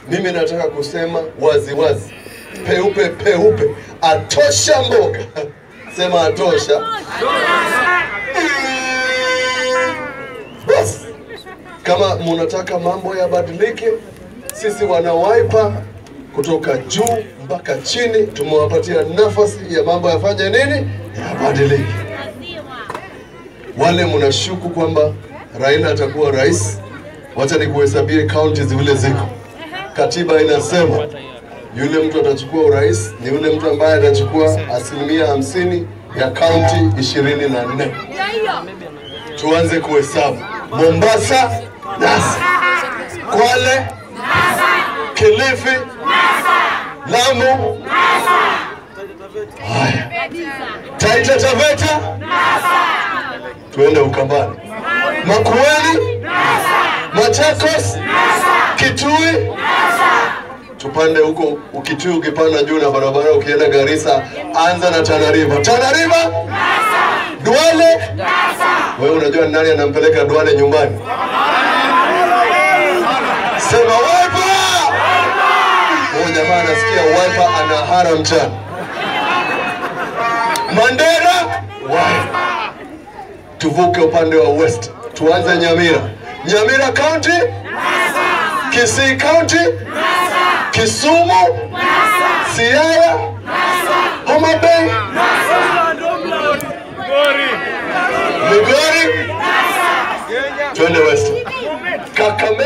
Mimi nataka kusema wazi wazi, peupe peupe, atosha mboga. Sema atosha. Basi kama munataka mambo yabadilike, sisi wana Wiper kutoka juu mpaka chini tumewapatia nafasi ya mambo yafanye nini, yabadilike. Wale mnashuku kwamba Raila atakuwa rais, wacha nikuhesabie kaunti zile ziko. Katiba inasema yule mtu atachukua urais ni yule mtu ambaye atachukua asilimia hamsini ya kaunti ishirini na nne. Tuanze kuhesabu. Mombasa nasa, Kwale Kilifi Lamu haya, Taita Taveta tuende Ukambani, Makueni Machakos Kitui tupande huko Ukitui, ukipanda juu na barabara ukienda Garissa, anza na Tana River. Tana River, Duale. Wewe unajua ni nani anampeleka Duale nyumbani? Sema Wiper. Huyo jamaa anasikia Wiper ana hara mchana. Mandera, Wiper. Tuvuke upande wa west, tuanze Nyamira. Nyamira County, Kisii County, Kisumu, Siaya, Homa Bay, Migori, twende west, Kakamega